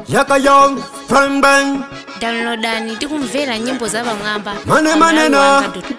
yaka young prime bang downloadani tikumvera nyimbo za pamwamba mane pa manena malawiwanga.com.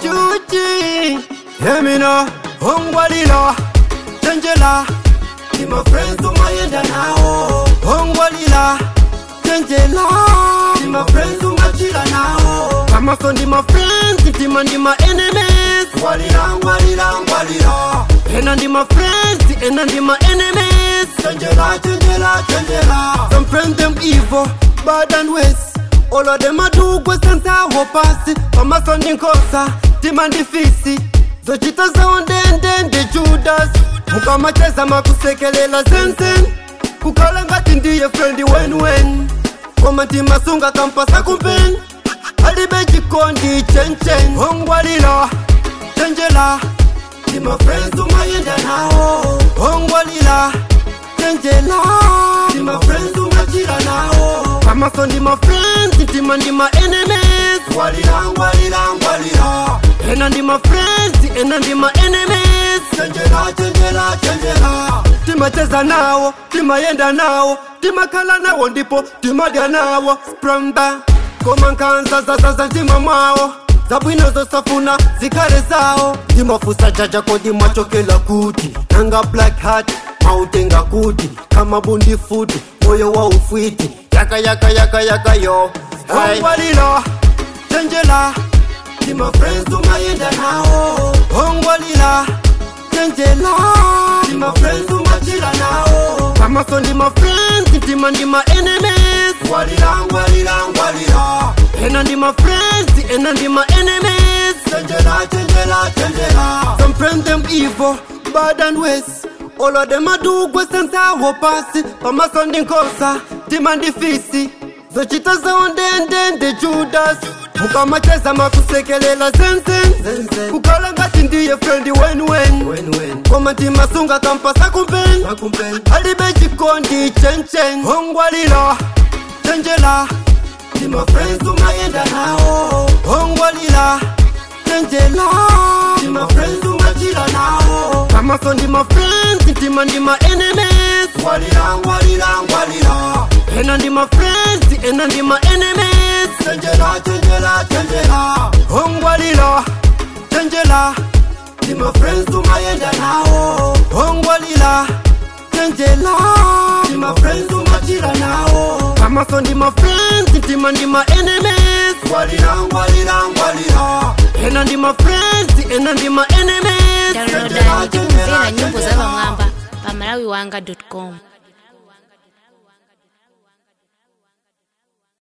juji yemina ongwalila chenjela ni mafriends umayenda nao ongwalila chenjela ni mafriends umachila nao kamaso ndi mafriends ntima ndi ma enemies ngwalila ngwalila ngwalila ena ndi mafriends ena ndi ma enemies chenjela chenjela chenjela some friends them evil bad and ways all of them adugwe sensawo pasi pamaso ndi nkhosa tima ndi fisi zochita zawo ndende ndi judas mukamacheza makusekelela zenzen kukhala ngati ndiye frendi wenwen koma timasunga kampasa kumpeni alibe chikondi chenchen ongwalila chenjela tima friends umayenda nawo ongwalila chenjela tima friends umachila nawo kamaso ndi ma friends ntima ndi ma enemies ngwalila ngwalila ngwalila ena ndi ma friends ena ndi ma enemies chenjela chenjela chenjela timacheza nawo timayenda nawo timakhala nawo ndipo timadya nawo spramba koma nkhanza zazaza mtima mwawo zabwino zosafuna zikhale zawo ndimafusa jaja kodi mwachokela kuti nanga black hat mautenga kuti kamabundi futi moyo wa ufwiti yaka yaka yaka yaka yo ongwalila chenjela ndima friends umayenda nawo ongwalila chenjela ndima friends umachila nawo kamaso ndima friends ntima ndima enemies ngwalila ngwalila ngwalila ena ndima friends ena ndima enemies chenjela chenjela chenjela some friends them evil bad and ways all of them adugwe sensawo pasi pamaso ndi nkhosa tima ndi fisi zochita zawo ndende ndi judas mukamacheza makusekelela zenzen kukhala ngati ndiye frendi wenwen koma timasunga kampasa kumpeni alibe chikondi chenchen ongwalila chenjela tima friends umayenda nawo ongwalila chenjela tima friends umachila nawo kamaso ndi ma friends ntima ndi ma enemies ngwalila ngwalila ngwalila ena ndi ma friends ena ndi ma enemies chenjela chenjela chenjela ongwalila chenjela ndi ma friends umayenda nawo ongwalila chenjela ndi ma friends umachila nawo kamaso ndi ma friends ntima ndi ma enemies ngwalila ngwalila ngwalila ena ndi ma friends ena ndi ma enemies downloadani tikumvera nyimbo za pamwamba pa malawiwanga.com